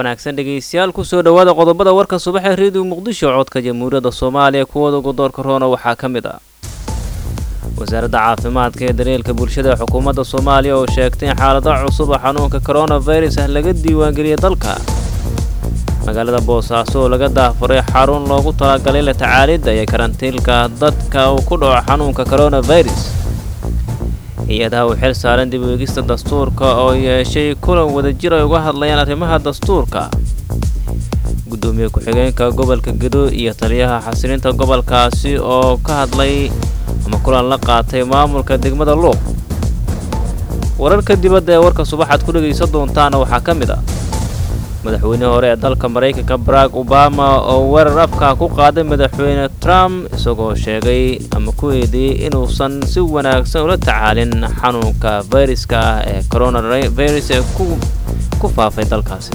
wanaagsan dhegaystayaal kusoo dhowaada qodobada warka subaxee reediyo muqdisho codka jamhuuriyadda soomaaliya kuwooda ugu doorka roona waxaa ka mid ah wasaaradda caafimaadka ee daryeelka bulshada ee xukuumadda soomaaliya oo sheegtay in xaalado cusub oo xanuunka koronafirus ah laga diiwaangeliyay dalka magaalada boosaaso oo laga daafuray xarun loogu talagalay la tacaalidda iyo karantiilka dadka uu ku dhaco xanuunka koronafirus hay-adaha uu xil saaran dib u eegista dastuurka oo yeeshay kulan wadajir ay uga hadlayaan arrimaha dastuurka guddoomiye ku-xigeenka gobolka gedo iyo taliyaha xasilinta gobolkaasi oo ka hadlay ama kulan la qaatay maamulka degmada luuq wararka dibadda ee warka subaxaad ku dhegaysan doontaana waxaa ka mid ah madaxweynihii hore ee dalka maraykanka barack obama oo weerar afka ku qaaday madaxweyne trump isagoo sheegay ama ku eedeeyey inuusan si wanaagsan ula tacaalin xanuunka fayraska ah ee coronavirus ee ku faafay dalkaasi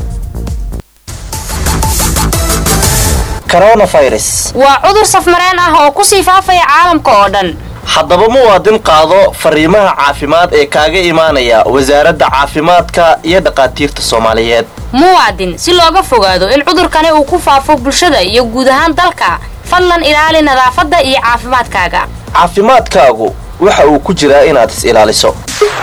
waa cudur safmareen ah oo ku sii faafaya caalamka oo dhan haddaba muwaadin qaado fariimaha caafimaad ee kaaga imaanaya wasaaradda caafimaadka iyo dhaqaatiirta soomaaliyeed muwaadin si looga fogaado in cudurkani uu ku faafo bulshada iyo guud ahaan dalka fadlan ilaali nadaafadda iyo caafimaadkaaga caafimaadkaagu waxa uu ku jiraa inaad is ilaaliso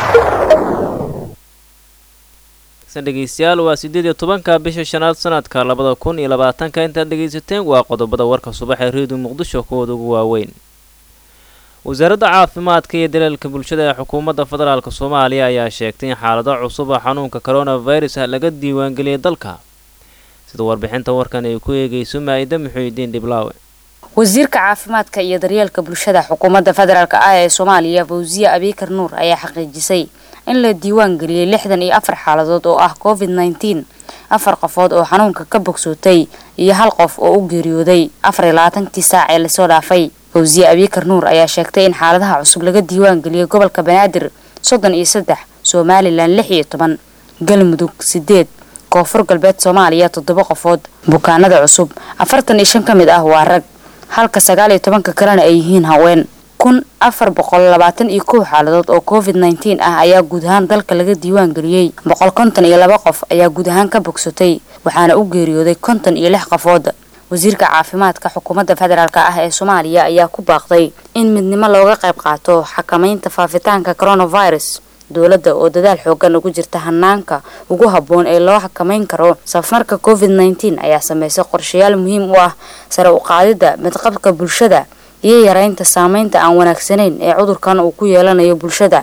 dhegeystayaal waa siddeed iyo tobanka bisha shanaad sanadka labada kun iyo labaatanka intaad dhegaysateen waa qodobada warka subax ee reediyo muqdisho kuwooda ugu waaweyn wasaaradda caafimaadka iyo daleelka bulshada ee xukuumadda federaalk soomaaliya ayaa sheegtay in xaalado cusub oo xanuunka koronafirus ah laga diiwaangeliyay dalka sida warbixinta warkan ay ku eegayso maa'ida muxuudiin dhiblaawe wasiirka caafimaadka iyo daryeelka bulshada xukuumadda federaalk ah ee soomaaliya fawsiye abiikar nuur ayaa xaqiijisay in la diiwaan geliyey lixdan iyo afar xaaladood oo ah covid nneteen afar qofood oo xanuunka ka bogsootay iyo hal qof oo u geeriyooday afar iyo labaatankii saac ee lasoo dhaafay fawsiye abiikar nuur ayaa sheegtay in xaaladaha cusub laga diiwaan geliyey gobolka banaadir soddon iyo saddex somalilan lix iyo toban galmudug sideed koonfur galbeed soomaaliya toddoba qofood bukaanada cusub afartan iyo shan ka mid ah waa rag halka sagaal iyo tobanka kalena ay yihiin haween kun afar boqol labaatan iyo kow xaaladood oo covid nneteen ah ayaa guud ahaan dalka laga diiwaan geliyey boqol konton iyo laba qof ayaa guud ahaan ka bogsatay waxaana u geeriyooday konton iyo lix qofood wasiirka caafimaadka xukuumadda federaalk ah ee soomaaliya ayaa ku baaqday in midnimo looga qayb qaato xakamaynta faafitaanka coronavirus dowladda oo dadaal xoogan ugu jirta hanaanka ugu habboon ee loo xakamayn karo safarka covid nneteen ayaa sameysay qorshayaal muhiim u ah sare u qaadidda midqabka bulshada iyo yareynta saameynta aan wanaagsanayn ee cudurkan uu ku yeelanayo bulshada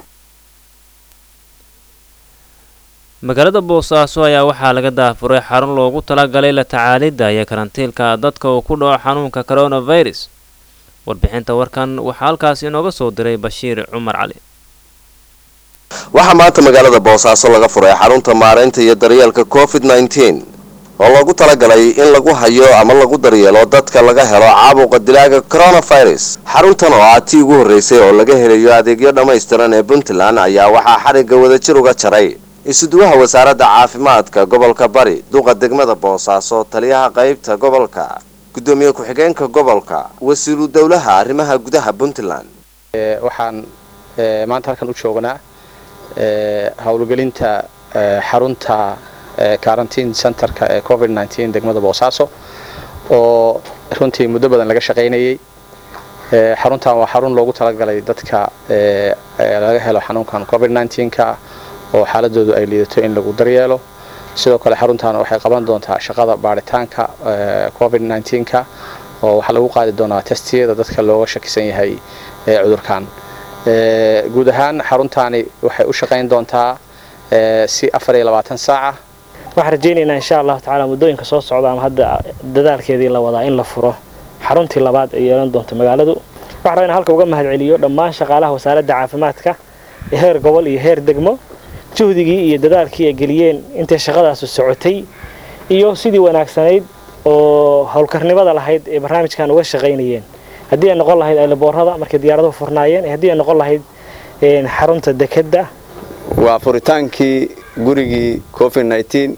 magaalada boosaaso ayaa waxaa laga daafuray xarun loogu talagalay la tacaalidda iyo karantiilka dadka uu ku dhaco xanuunka coronavirus warbixinta warkan waxaa halkaas inooga soo diray bashiir cumar cali waxaa maanta magaalada boosaaso laga furay xarunta maaraynta iyo daryeelka covid nneteen oo loogu talagalay in lagu hayo ama lagu daryeelo dadka laga helo caabuqa dilaaga coronavirus xaruntan oo ah tii ugu horreysay oo laga helayo adeegyo dhammaystiran ee puntland ayaa waxaa xarigga wadajir uga jaray isuduwaha wasaaradda caafimaadka gobolka bari duqa degmada boosaaso taliyaha qaybta gobolka guddoomiye ku-xigeenka gobolka wasiiru dowlaha arrimaha gudaha puntland waxaan maanta halkan u joognaa howlgelinta xarunta quarantine centerka ee covid nneteen degmada boosaaso oo runtii muddo badan laga shaqaynayay xaruntan waa xarun loogu talagalay dadka laga helo xanuunkan covid nneteenka oo xaaladoodu ay liidato in lagu daryeelo sidoo kale xaruntan waxay qaban doontaa shaqada baaritaanka covid nneteenka oo waxaa lagu qaadi doonaa testiyada dadka looga shakisan yahay cudurkan guud ahaan xaruntaani waxay u shaqayn doontaa si afar iyo labaatan saaca waxaan rajaynaynaa insha allahu tacaala muddooyinka soo socda ama hadda dadaalkeedii la wadaa in la furo xaruntii labaad ay yeelan doonto magaaladu waxaan rabaa in halka uga mahadceliyo dhammaan shaqaalaha wasaaradda caafimaadka ee heer gobol iyo heer degmo juhdigii iyo dadaalkii ay geliyeen intay shaqadaasu socotay iyo sidii wanaagsanayd oo howlkarnimada lahayd ee barnaamijkan uga shaqaynayeen haddii ay noqon lahayd aylaboorada markay diyaaraduhu furnaayeen haddii ay noqon lahayd xarunta dekedda waa furitaankii gurigii covid nneteen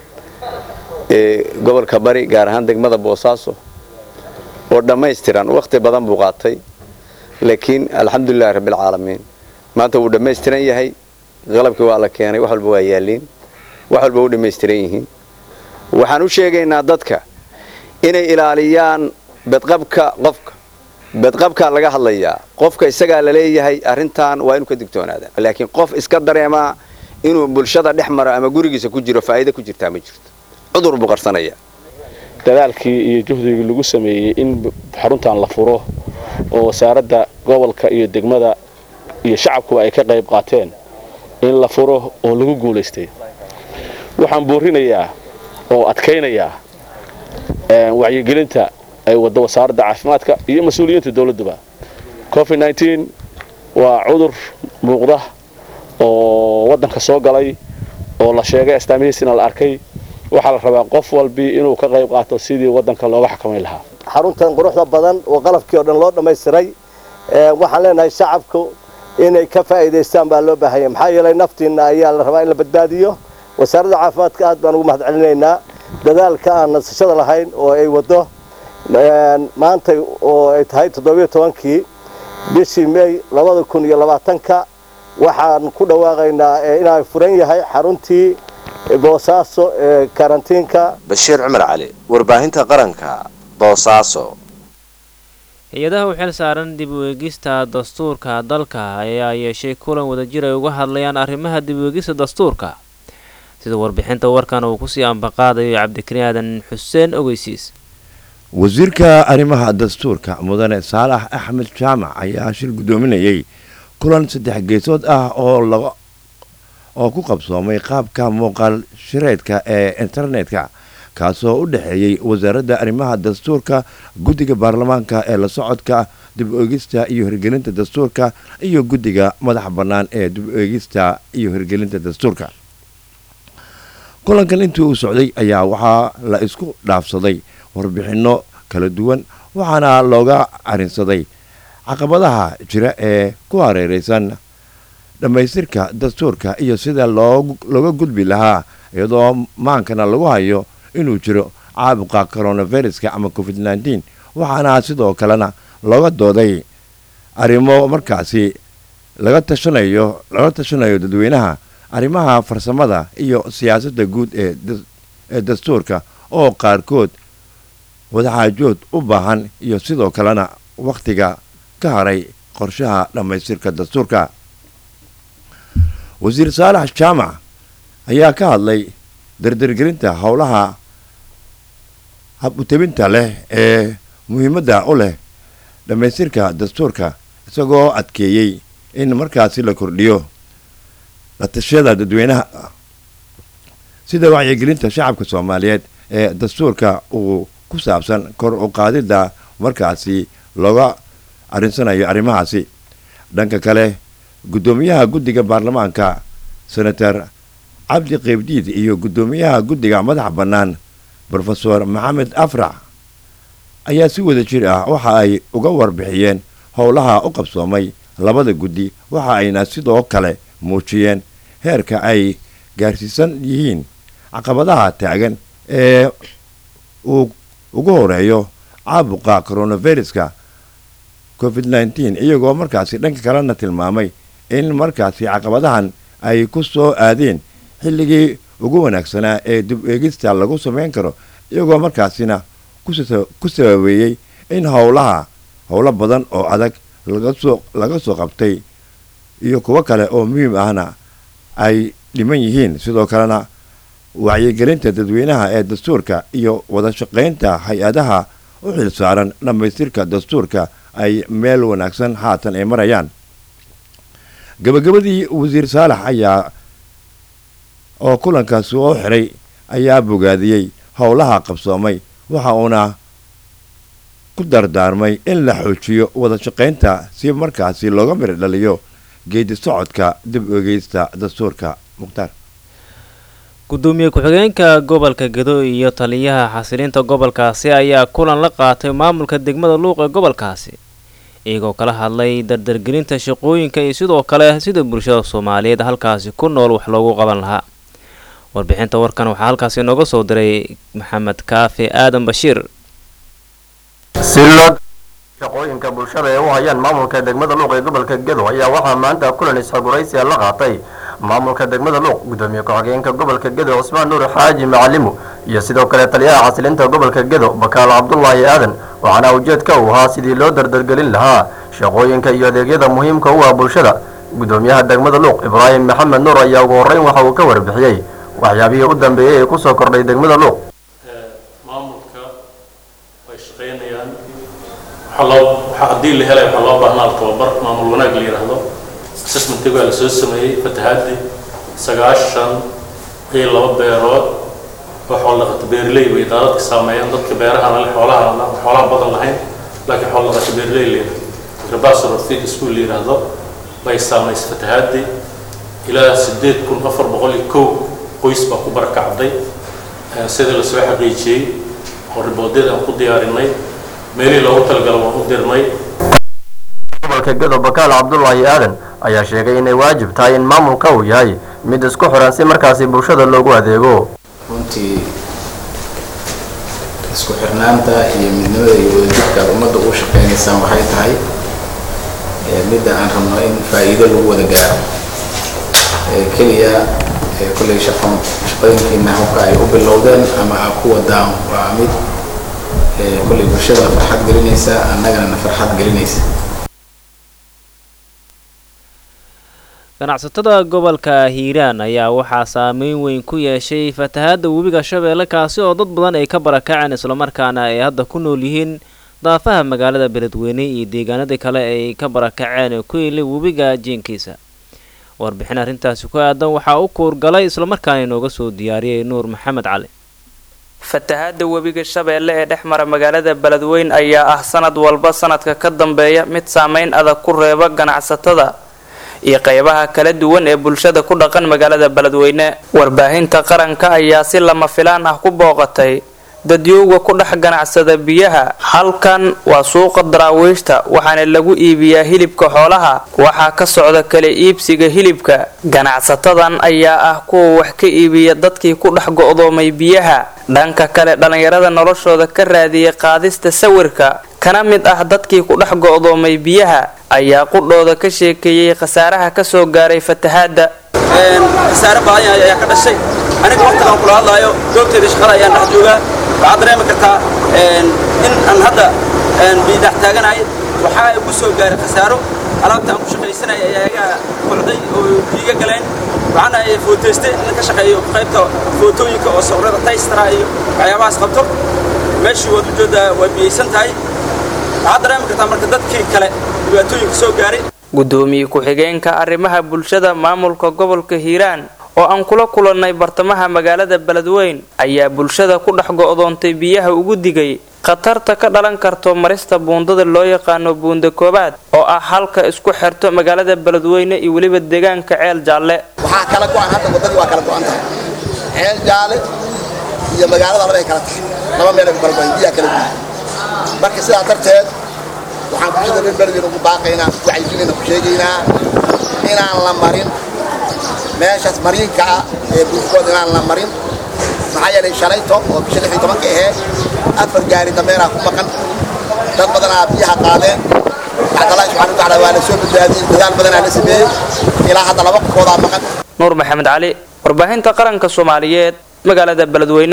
ee gobolka bari gaar ahaan degmada boosaaso oo dhammaystiran wakhti badan buu qaatay laakiin alxamdulilahi rabbialcaalamiin maanta wuu dhammaystiran yahay qalabkii waa la keenay wax walba waa yaaliin wax walba u dhammaystiran yihiin waxaan u sheegaynaa dadka inay ilaaliyaan bedqabka qofka bedqabkaa laga hadlayaa qofka isagaa la leeyahay arrintan waa inuu ka digtoonaada laakiin qof iska dareemaa inuu bulshada dhex maro ama gurigiisa ku jiro faa'iido ku jirtaa ma jirto cudur buu qarsanaya dadaalkii iyo juhdigii lagu sameeyey in xaruntan la furo oo wasaaradda gobolka iyo degmada iyo shacabkuba ay ka qayb qaateen in la furo oo lagu guulaystay waxaan boorinayaa oo adkaynayaa wacyigelinta ay waddo wasaaradda caafimaadka iyo mas-uuliyiinta dowladduba covid waa cudur muuqda oo waddanka soo galay oo la sheegay astaamihiisina la arkay waxaa la rabaa qof walbii inuu ka qayb qaato sidii waddanka looga xakamayn lahaa xaruntan quruxda badan oo qalabkii oo dhan loo dhammaystiray waxaan leenahay shacabku inay ka faa'iidaystaan baa loo baahanya maxaa yeelay naftiinna ayaa la rabaa in la badbaadiyo wasaaradda caafimaadka aad baan ugu mahad celinaynaa dadaalka aan nasashada lahayn oo ay waddo maanta oo ay tahay toddobiyo tobankii bishii may labada kun iyo labaatanka waxaan ku dhawaaqaynaa inaan furan yahay xaruntii boosaaso ee karantiinka bashiir cumar cali warbaahinta qaranka boosaaso hay-adaha u xil saaran dib u eegista dastuurka dalka ayaa yeeshay kulan wadajir ay uga hadlayaan arrimaha dib u eegista dastuurka sida warbixinta warkan uu kusii ambaqaadayo cabdikariin aadan xuseen ogeysiis wasiirka arrimaha dastuurka mudane saalax axmed jaamac ayaa shir guddoominayay kulan saddex geesood ah oo laga oo ku qabsoomay qaabka muuqaal shireedka ee internetka kaasoo u dhexeeyey wasaaradda arrimaha dastuurka guddiga baarlamaanka ee la socodka dib u eegista iyo hirgelinta dastuurka iyo guddiga madaxa bannaan ee dib u eegista iyo hirgelinta dastuurka kulankan intii uu socday ayaa waxaa la isku dhaafsaday warbixinno kala duwan waxaana looga arinsaday caqabadaha jira ee ku hareereysan dhammaystirka dastuurka iyo sida looga gudbi lahaa iyadoo maankana lagu hayo inuu jiro caabuqa coronaviruska ama covid nneteen waxaana sidoo kalena looga dooday arrimo markaasi laga tashanayo laga tashanayo dadweynaha arrimaha farsamada iyo siyaasadda guud ee ee dastuurka oo qaarkood wadaxaajood u baahan iyo sidoo kalena wakhtiga ka haray qorshaha dhammaystirka dastuurka wasiir saalax jaamac ayaa ka hadlay dardargelinta howlaha hab-utabinta leh ee muhiimadda u leh dhammaystirka dastuurka isagoo adkeeyey in markaasi la kordhiyo la tashiyada dadweynaha sida wacyigelinta shacabka soomaaliyeed ee dastuurka uu ku saabsan kor u qaadidda markaasi looga arinsanayo arrimahaasi dhanka kale guddoomiyaha guddiga baarlamaanka senator cabdi qeybdiid iyo guddoomiyaha guddiga madaxa bannaan brofesor maxamed afrax ayaa si wada jir ah waxa ay uga warbixiyeen howlaha u qabsoomay labada guddi waxa ayna sidoo kale muujiyeen heerka ay gaarsiisan yihiin caqabadaha taagan ee uu ugu horeeyo caabuqa coronaviruska covid nneteen iyagoo markaasi dhanka kalena tilmaamay in markaasi caqabadahan ay ku soo aadeen xilligii ugu wanaagsanaa ee dib eegista lagu samayn karo iyagoo markaasina ku sababeeyey in howlaha howlo badan oo adag lagasoo laga soo qabtay iyo kuwo kale oo muhiim ahna ay dhiman yihiin sidoo kalena wacyigelinta dadweynaha ee dastuurka iyo wada shaqaynta hay-adaha u xil saaran dhammaystirka dastuurka ay meel wanaagsan haatan ay marayaan gabagabadii wasiir saalax ayaa oo kulankaas soo xiray ayaa bogaadiyey howlaha qabsoomay waxa uuna ku dardaarmay in la xoojiyo wada shaqaynta si markaasi looga mir dhaliyo geedi socodka dib ogeysta dastuurka mukhtaar gudoomiye ku-xigeenka gobolka gedo iyo taliyaha xasilinta gobolkaasi ayaa kulan la qaatay maamulka degmada luuq ee gobolkaasi iyagoo kala hadlay dardargelinta shaqooyinka iyo sidoo kale sida bulshada soomaaliyeed halkaasi ku nool wax loogu qaban lahaa warbixinta warkan waxaa halkaasi nooga soo diray maxamed kaafi aadan bashiir shaqooyinka bulshada ee u hayaan maamulka degmada luuq ee gobolka gedo ayaa waxaa maanta kulan isxoguraysiya la qaatay maamulka degmada luuq gudoomiye ku-xigeenka gobolka gedo cusmaan nuur xaaji macalimu iyo sidoo kale taliyaha xasilinta gobolka gedo bakaalo cabdulaahi aadan waxaana ujeedka uu ahaa sidii loo dardargelin lahaa shaqooyinka iyo adeegyada muhiimka u ah bulshada gudoomiyaha degmada luuq ibraahim maxamed nuur ayaa ugu horreyn waxa uu ka warbixiyey waxyaabihii u dambeeyey ee kusoo kordhay degmada luuq maamulka way shaqaynayaan waxaa loo waxaa haddii la helay waxaa loo baahnaa tababar maamul wanaag la yidhaahdo assessmentiga waa la soo sameeyey fatahaadii sagaashan iyo laba beerood oo xoolo dhaqato beerley bay daadadka saameeyeen dadka beeraha leh xoolaha xoolaha badan lahayn laakiin xoolo dhaqato beerley la yidhahdo rabasor feed school la yidhaahdo bay saamaysay fatahaadii ilaa sideed kun afar boqol iyo kow qoys baa ku barakacday sida la soo xaqiijiyey oo riboodyada aan ku diyaarinay meelihii loogu talagalo waan u dirnay gobolka gedo bakaal cabdulaahi aadan ayaa sheegay inay waajib tahay in maamulka uu yahay mid isku xiran si markaasi bulshada loogu adeego runtii isku xirnaanta iyo midnimada iyo wadajirka aad ummadda ugu shaqaynaysaan waxay tahay midda aan rabno in faa'iido lagu wada gaaro keliya kolley shaqo shaqooyinkiina habka ay u bilowdeen ama aa ku wadaan waa mid kolley bulshada farxad gelinaysa annagana na farxad gelinaysa ganacsatada gobolka hiiraan ayaa waxaa saameyn weyn ku yeeshay fatahaadda webiga shabeelle kaasi oo dad badan ay ka barakaceen islamarkaana ay hadda ku nool yihiin daafaha magaalada beledweyne iyo deegaanadii kale ay ka barakaceen ku yili webiga jiinkiisa warbixin arrintaasi ku aadan waxaa u kuurgalay islamarkaana inooga soo diyaariyay nuur maxamed cali fatahaadda webiga shabeelle ee dhex mara magaalada beledweyn ayaa ah sanad walba sanadka ka dambeeya mid saameyn adag ku reeba ganacsatada iyo qeybaha kala duwan ee bulshada ku dhaqan magaalada beledweyne warbaahinta qaranka ayaa si lama filaan ah ku booqatay dadyowga ku dhex ganacsada biyaha halkan waa suuqa daraawiishta waxaana lagu iibiyaa hilibka xoolaha waxaa ka socda kala iibsiga hilibka ganacsatadan ayaa ah kuwa wax ka iibiya dadkii ku dhex go'doomay biyaha dhanka kale dhallinyarada noloshooda ka raadiyay qaadista sawirka kana mid ah dadkii ku dhex go'doomay biyaha ayaa qudhooda ka sheekeeyey khasaaraha kasoo gaaray fatahaadda khasaare badan ayaa ka dhashay aniga waqtigan kula hadlaayo goobteeda shaqada ayaan dhex joogaa waxaad dareemi kartaa in aan hadda biidhax taaganahay waxaa igu soo gaaray khasaaro alaabta aan ku shaqaysanaya ayaa iga kocday oo iiga galeen waxaana footeyste in ka shaqeeyo qaybta footooyinka oo sawirada taystara iyo waxyaabahaas qabto meeshii waad ujeedaa waa biyeysan tahay waxaad dareemi kartaa marka dadkii kale dhibaatooyinka soo gaaray gudoomiye ku-xigeenka arrimaha bulshada maamulka gobolka hiiraan oo aan kula kulannay bartamaha magaalada beledweyn ayaa bulshada ku dhex go'doontay biyaha ugu digay khatarta ka dhalan karto marista buundada loo yaqaano buunda koobaad oo ah halka isku xirto magaalada beledweyne iyo weliba deegaanka ceel jaalle waxaa kala go'an hadda waddadii waa kala go'an tahay ceel jaalle iyo magaalada labay kala tahay laba meelay ku kala go'an biyaha kala guyi marka sidaa darteed waxaan bulshada reer beledweyne ugu baaqaynaa wacyigelinayna ku sheegaynaa inaan la marin meeshaas mariinka ah ee buurkooda inaan la marin maxaa yeelay shalayto oo bisha lix iyo tobanka ahee afar gaari dameeraa ku maqan dad badanaa biyaha qaadeen bacdallaahi subxana watacaala waa la soo badbaadiyey dadaal badanaa la sameeyey ilaa hadda laba qofoodaa maqan nuur maxamed cali warbaahinta qaranka soomaaliyeed magaalada beledweyne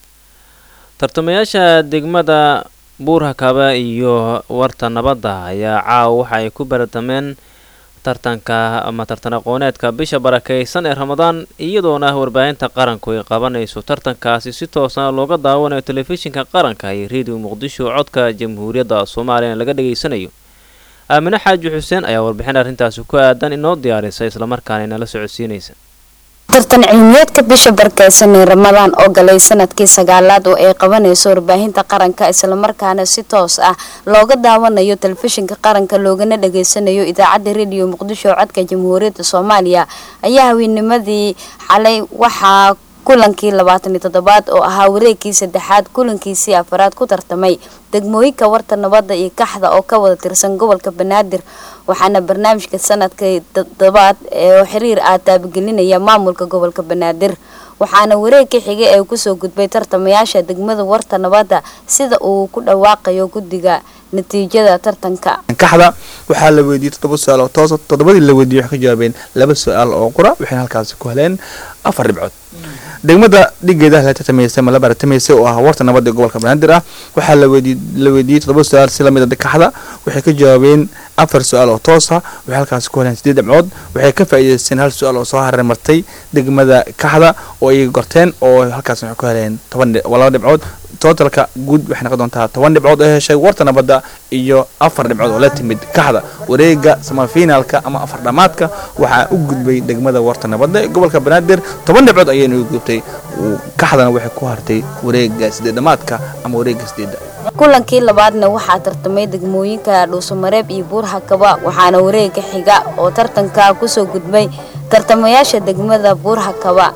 tartamayaasha degmada buurhakaba iyo warta nabadda ayaa caawa waxa ay ku baratameen tartanka ama tartan aqooneedka bisha barakaysan ee ramadaan iyadoona warbaahinta qaranku ay qabanayso tartankaasi si toosna looga daawanayo telefishinka qaranka iyo reediyo muqdisho codka jamhuuriyadda soomaaliya laga dhageysanayo aamine xaaji xuseen ayaa warbixin arrintaasi ku aadan inoo diyaarisa islamarkaana inala socodsiinaysa tartan cilmiyeedka bisha barkeysan ee ramadaan oo galay sanadkii sagaalaad oo ay qabanayso warbaahinta qaranka islamarkaana si toos ah looga daawanayo telefishinka qaranka loogana dhageysanayo idaacadda rediyo muqdisho codka jamhuuriyadda soomaaliya ayaa haweenimadii xalay waxaa kulankii labaatan iyo toddobaad oo ahaa wareegkii saddexaad kulankiisii afaraad ku tartamay degmooyinka warta nabadda iyo kaxda oo ka wada tirsan gobolka banaadir waxaana barnaamijka sanadka toddobaad oo xiriir ah taabagelinaya maamulka gobolka banaadir waxaana wareegka xigay ee kusoo gudbay tartamayaasha degmada warta nabadda sida uu ku dhawaaqayo guddiga natiijada tartanka kaxda waxaa la weydiiyey toddoba su-aal oo toosa toddobadii la weydiiyey waxay ka jawaabeen laba su-aal oo qura waxayna halkaasi ku heleen afar dhibcood degmada dhigeeda la tartamaysay ma la baratamaysay oo ah warta nabadda ee gobolka banaadir ah waxaa la weydii la weydiiyey toddoba su-aal si lamid a kaxda waxay ka jawaabeen afar su-aal oo toos ah waxay halkaasi ku heleen sideed dhibcood waxay ka faa'iidaysteen hal su-aal oo soo hareer martay degmada kaxda oo iyaga gorteen oo halkaas waxay ku heleen toban dhi- laba dhibcood tootalka guud waxay noqon doontaa toban dhibcood oo heshay warta nabadda iyo afar dhibcood oo la timid kaxda wareega samafinaalka ama afar dhamaadka waxaa u gudbay degmada warta nabadda ee gobolka banaadir toban dhibcood ayayna u gudbtay Uu- kaxdana waxay ku hartay wareega sideed dhamaadka ama wareega sideedda kulankii labaadna waxaa tartamay degmooyinka dhuusamareeb iyo buurhakaba waxaana wareega xiga oo tartanka kusoo gudbay tartamayaasha degmada buurhakaba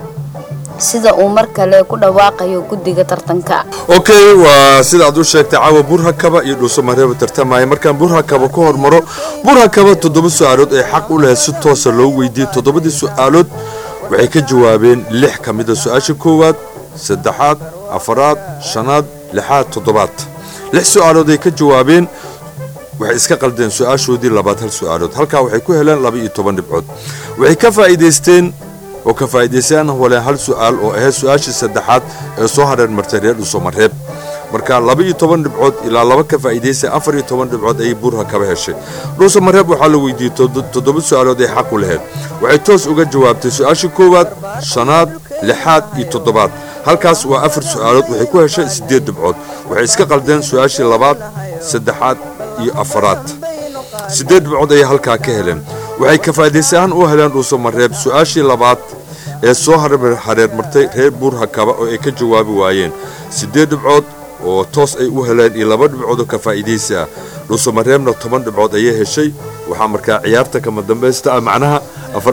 sida uu mar kale ku dhawaaqayo guddiga tartanka okay waa sida aad u sheegtay caawa burhakaba iyo dhuusamareeba tartamaya markaan burhakaba ku hormaro burhakaba toddoba su-aalood ay xaq u lahayd si toosa loo weydiiyey toddobadii su-aalood waxay ka jawaabeen lix ka mid a su-aasha koowaad saddexaad afaraad shanaad lixaad toddobaad lix su-aalood ay ka jawaabeen waxay iska qaldeen su-aashoodii labaad hal su-aalood halkaa waxay ku heleen laba iyo toban dhibcood waxay ka faa'iidaysteen oo ka faa'iidaystaan waleen hal su-aal oo ahayd su-aashii saddexaad ee soo hareer martay reer dhuusamareeb marka laba iyo toban dhibcood ilaa laba ka faa'iidaystay afar iyo toban dhibcood ayay buurha kaba heshay dhuusamareeb waxaa la weydiiyey todo- toddoba su-aalood ay xaq u lahayd waxay toos uga jawaabtay su-aashii koowaad shanaad lixaad iyo toddobaad halkaas waa afar su-aalood waxay ku heshay siddeed dhibcood waxay iska qaldeen su-aashii labaad saddexaad iyo afaraad siddeed dhibcood ayay halkaa ka heleen waxay ka faa'iidaysahaan u heleen dhuusamareeb su-aashii labaad ee soo hareer hareer martay reer buurhakaba oo ay ka jawaabi waayeen siddeed dhibcood oo toos ay u heleen iyo laba dhibcood oo ka faa'iidaysi ah dhuusamareebna toban dhibcood ayay heshay waxaa markaa ciyaarta kama dambaysta ah macnaha afar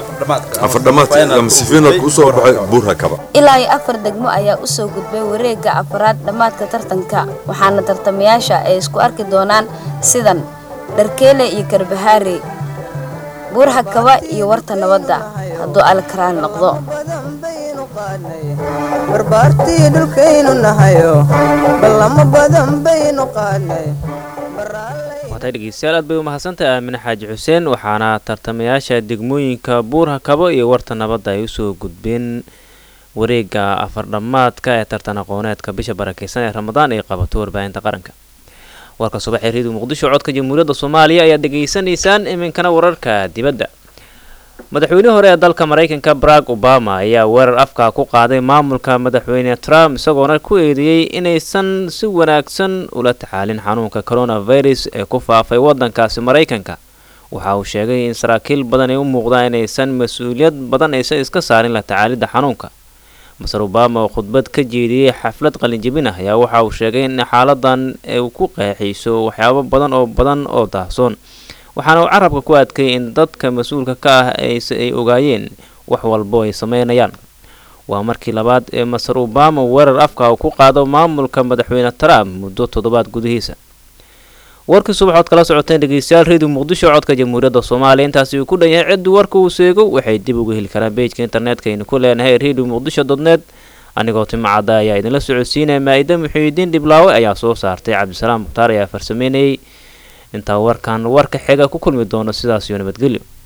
afar dhamaadka ama sifiinalka usoo baxay buurhakaba ilaa iyo afar degmo ayaa usoo gudbay wareega afaraad dhammaadka tartanka waxaana tartamayaasha ay isku arki doonaan sidan dharkeele iyo karbahaare buurhakaba iyo warta nabadda hadduu alkaraal noqdo barbaartii dhulkaynu nahayo ballamo badan baynu qaadnay waatay dhegeystayaal aad bay u mahadsantahay aamine xaaji xuseen waxaana tartamayaasha degmooyinka buurha kabo iyo warta nabadda ay usoo gudbeen wareega afardhammaadka ee tartan aqooneedka bisha barakeysan ee ramadaan ay qabato warbaahinta qaranka warka subax ee reediyo muqdisho codka jamhuuriyadda soomaaliya ayaad dhegaysanaysaan iminkana wararka dibadda madaxweynihii hore ee dalka maraykanka barack obama ayaa weerar afka ku qaaday maamulka madaxweyne trump isagoona ku eedeeyey inaysan si wanaagsan ula tacaalin xanuunka coronavirus ee ku faafay wadankaasi maraykanka waxa uu sheegay in saraakiil badan ay u muuqdaan inaysan mas-uuliyad badan aysan iska saarin la tacaalidda xanuunka maser obama oo khudbad ka jeediyey xaflad qalinjabin ah ayaa waxa uu sheegay in xaaladan ay ku qeexayso waxyaabo badan oo badan oo daahsoon waxaana uu carabka ku adkay in dadka mas-uulka ka ah ayse ay ogaayeen wax walbo ay sameynayaan waa markii labaad ee maser obama weerar afka uu ku qaado maamulka madaxweyne trump muddo toddobaad gudihiisa warkii subaxood kala socoteen dhegeystayaal reediyo muqdisho codka jamhuuriyadda soomaaliya intaasi uu ku dhan yahay ciddii warka uu seego waxay dib uga heli karaan bejka internetka aynu ku leenahay reediyo muqdisho dotnet anigoo timacadda ayaa idinla socodsiinaya maa-ida muxiidiin dhiblaawe ayaa soo saartay cabdisalaam mukhtaar ayaa farsameynayay intaa warkan warka xiga ku kulmi doono sidaas iyo nabadgelyo